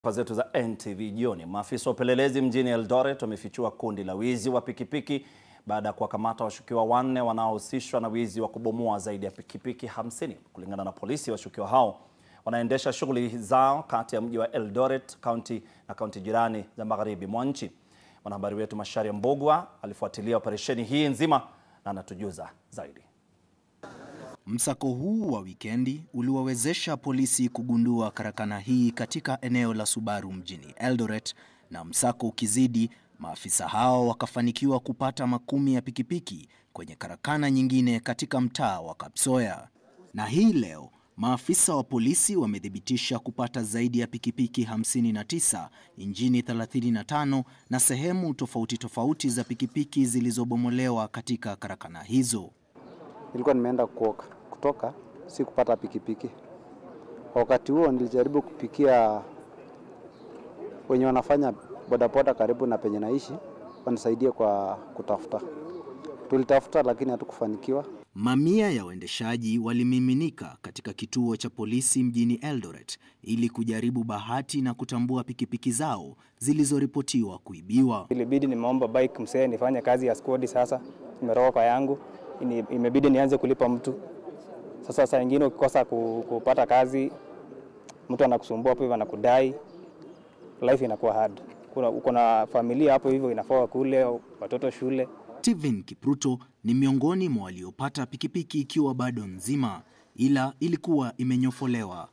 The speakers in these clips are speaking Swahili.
Taarifa zetu za NTV jioni. Maafisa wa upelelezi mjini Eldoret wamefichua kundi la wizi wa pikipiki baada ya kuwakamata washukiwa wanne wanaohusishwa na wizi wa kubomoa zaidi ya pikipiki 50. Kulingana na polisi, washukiwa hao wanaendesha shughuli zao kati ya mji wa Eldoret kaunti na kaunti jirani za magharibi mwa nchi. Mwanahabari wetu Macharia Mbogwa alifuatilia operesheni hii nzima na anatujuza zaidi. Msako huu wa wikendi uliwawezesha polisi kugundua karakana hii katika eneo la Subaru mjini Eldoret, na msako ukizidi, maafisa hao wakafanikiwa kupata makumi ya pikipiki kwenye karakana nyingine katika mtaa wa Kapsoya. Na hii leo maafisa wa polisi wamethibitisha kupata zaidi ya pikipiki 59, injini 35 na sehemu tofauti tofauti za pikipiki zilizobomolewa katika karakana hizo. Nilikuwa nimeenda kuoka kutoka, si kupata pikipiki. Wakati huo nilijaribu kupikia wenye wanafanya bodaboda karibu na penye naishi, wanisaidie kwa kutafuta. Tulitafuta lakini hatukufanikiwa. Mamia ya waendeshaji walimiminika katika kituo cha polisi mjini Eldoret ili kujaribu bahati na kutambua pikipiki zao zilizoripotiwa kuibiwa. Ilibidi nimeomba bike msee nifanye kazi ya squad. Sasa nimeroka kwa yangu, Ini- imebidi nianze kulipa mtu. Sasa saa ingine ukikosa ku- kupata kazi, mtu anakusumbua hapo hivyo, anakudai, life inakuwa hard. Kuna uko na familia hapo hivyo, inafaa kule watoto shule. Steven Kipruto ni miongoni mwa waliopata pikipiki ikiwa bado nzima, ila ilikuwa imenyofolewa,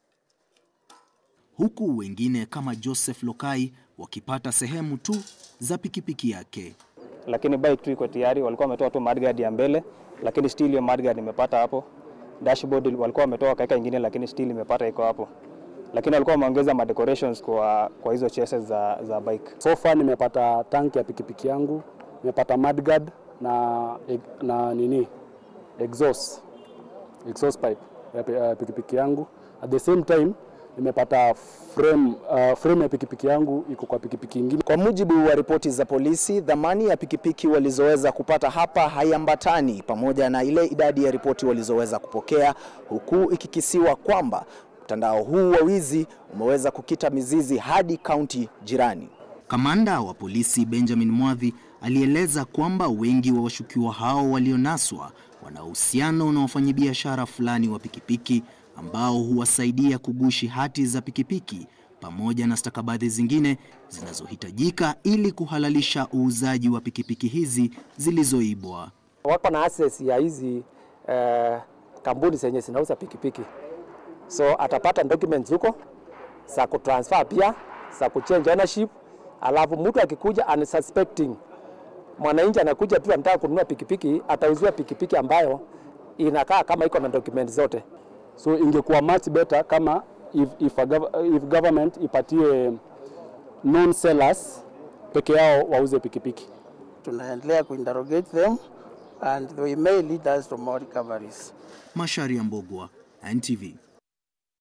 huku wengine kama Joseph Lokai wakipata sehemu tu za pikipiki yake. lakini bike tu iko tayari. Walikuwa wametoa tu mudguard ya mbele, lakini still hiyo mudguard nimepata hapo. Dashboard walikuwa wametoa wakaweka ingine, lakini still imepata iko hapo, lakini walikuwa wameongeza ma decorations kwa, kwa hizo chassis za, za bike. So far nimepata tanki ya pikipiki yangu, nimepata mudguard na, na nini exhaust, exhaust pipe ya pi- ya pikipiki yangu. At the same time nimepata frame, uh, frame ya pikipiki yangu iko kwa pikipiki ingine. Kwa mujibu wa ripoti za polisi, dhamani ya pikipiki walizoweza kupata hapa haiambatani pamoja na ile idadi ya ripoti walizoweza kupokea, huku ikikisiwa kwamba mtandao huu wa wizi umeweza kukita mizizi hadi kaunti jirani. Kamanda wa polisi Benjamin Mwadhi alieleza kwamba wengi wa washukiwa hao walionaswa wana uhusiano na wafanyabiashara fulani wa pikipiki ambao huwasaidia kugushi hati za pikipiki pamoja na stakabadhi zingine zinazohitajika ili kuhalalisha uuzaji wa pikipiki hizi zilizoibwa. Wako na access ya hizi eh, kampuni zenye zinauza pikipiki, so atapata documents huko za kutransfer pia za kuchange ownership, alafu mtu akikuja unsuspecting mwananchi anakuja tu anataka kununua pikipiki, atauziwa pikipiki ambayo inakaa kama iko na document zote. So ingekuwa much better kama if, if, a, gov- if government ipatie non sellers peke yao wauze pikipiki. tunaendelea kuinterrogate them and they may lead us to more recoveries. Macharia Mbogwa, NTV.